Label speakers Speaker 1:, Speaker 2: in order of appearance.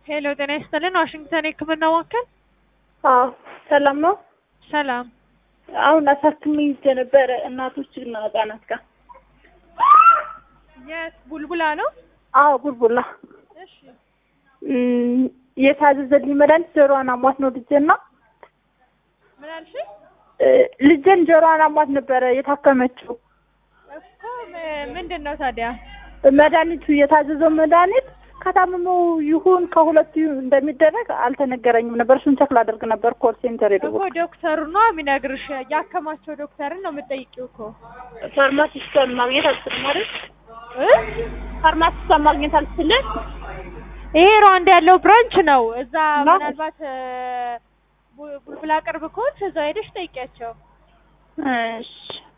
Speaker 1: ሄሎ ጤና ይስጥልን ዋሽንግተን የህክምና ማዕከል
Speaker 2: አዎ ሰላም ነው።
Speaker 1: ሰላም
Speaker 2: አሁን አሳክሜ ይዤ ነበረ እናቶችና ህጻናት ጋር።
Speaker 1: የት ቡልቡላ ነው
Speaker 2: አዎ ቡልቡላ
Speaker 1: እሺ
Speaker 2: እም፣ የታዘዘልኝ መድኃኒት ጆሮዋን አሟት ነው ልጄና
Speaker 1: ምን አልሽኝ
Speaker 2: እ፣ ልጄን ጆሮዋን አሟት ነበረ የታከመችው።
Speaker 1: እኮ ም- ምንድን ነው ታዲያ
Speaker 2: መድኃኒቱ የታዘዘው መድኃኒት ከታመመው ይሁን ከሁለቱ ይሁን እንደሚደረግ አልተነገረኝም ነበር። እሱን ቸክ ላደርግ ነበር ኮል ሴንተር
Speaker 1: እኮ
Speaker 2: የደወልኩት።
Speaker 1: ዶክተሩ ነው የሚነግርሽ ያከማቸው ዶክተርን ነው የምጠይቂው እኮ
Speaker 2: ፋርማሲስቷን ማግኘት አልችልም ማለት
Speaker 1: እ?
Speaker 2: ፋርማሲስቷን ማግኘት አልችልም።
Speaker 1: ይሄ ሩዋንዳ ያለው ብራንች ነው እዛ
Speaker 2: ነው?
Speaker 1: ምናልባት እ፣ ቡ- ቡልቡላ ቅርብ ከሆንሽ እዛ ሄደሽ ጠይቂያቸው
Speaker 2: እሺ